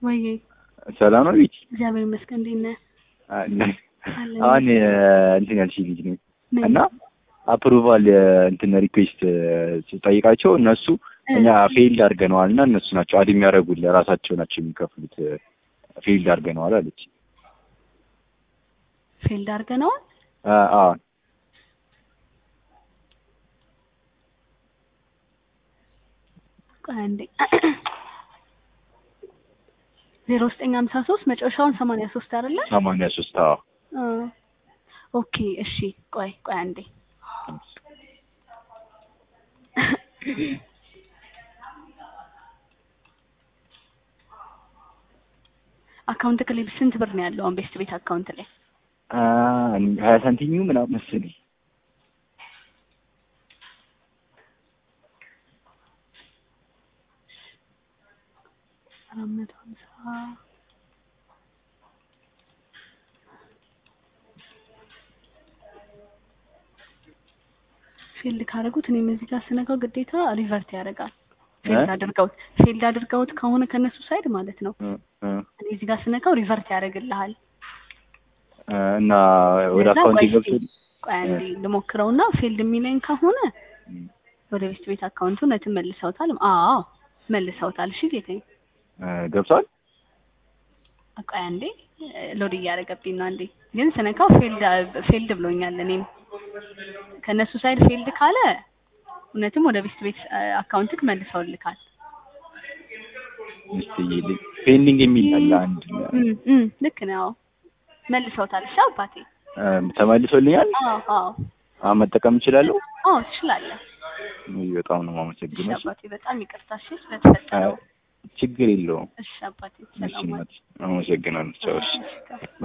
ወይ ሰላም ነው ቤት እግዚአብሔር ይመስገን። እንዴት ነህ? አለን። አሁን እንትን ያልሽ ልጅ ነኝ ምን? እና አፕሩቫል እንትን ሪኩዌስት ስጠይቃቸው እነሱ እኛ ፌልድ አድርገነዋል እና እነሱ ናቸው አድ የሚያደርጉልህ ራሳቸው ናቸው የሚከፍሉት ፌልድ አድርገነዋል አለች። ፊልድ አድርገነዋል። አ- አዎ ቆይ አንዴ ዜሮ ዘጠኝ ሀምሳ ሶስት መጨረሻውን ሰማንያ ሶስት አይደለ? ሰማንያ ሶስት አዎ አ፣ ኦኬ እሺ። ቆይ ቆይ አንዴ አካውንት ላይ ስንት ብር ነው ያለው? አሁን ቤስት ቤት አካውንት ላይ አ፣ ሀያ ሳንቲሙ ምናምን መሰለኝ አራት መቶ ሀምሳ ፊልድ ካደረጉት እኔም እዚህ ጋር ስነካው ግዴታ ሪቨርት ያደርጋል። ፊልድ እ? አድርገውት ፊልድ አድርገውት ከሆነ ከነሱ ሳይድ ማለት ነው። እ፣ እ፣ እኔ እዚህ ጋር ስነካው ሪቨርት ያደርግልሃል። እ፣ እና ወደ ለዛ አካውንት ቆይ ገብቶ እስኪ ቆይ አንዴ ልሞክረውና ፊልድ የሚለኝ ከሆነ ወደ ቤስት ቤት አካውንቱ እውነትም መልሰውታል። አዎ መልሰውታል። እሺ ጌታዬ እ፣ ገብቷል ቆይ አንዴ ሎድ እያደረገብኝ ነው። አንዴ ግን ስነካው ፊልድ ፊልድ ብሎኛል። እኔም ከእነሱ ሳይድ ፊልድ ካለ እውነትም ወደ ቤስት ቤት አካውንትክ መልሰውልካል። እስቲ ፔንዲንግ የሚል አለ አንድ እም እም ልክ ነው። መልሰውታል። እሺ አባቴ። እ፣ ተመልሶልኛል አዎ አዎ አሁን መጠቀም እችላለሁ አዎ ትችላለህ። ውይ፣ በጣም ነው እሺ የማመሰግነው አባቴ በጣም ይቅርታ እሺ ስለተፈጠረው። ችግር የለውም እሺ አባቴ እሺ ሰላም ዋል። እናቴ አመሰግናለሁ ቻው እሺ እሺ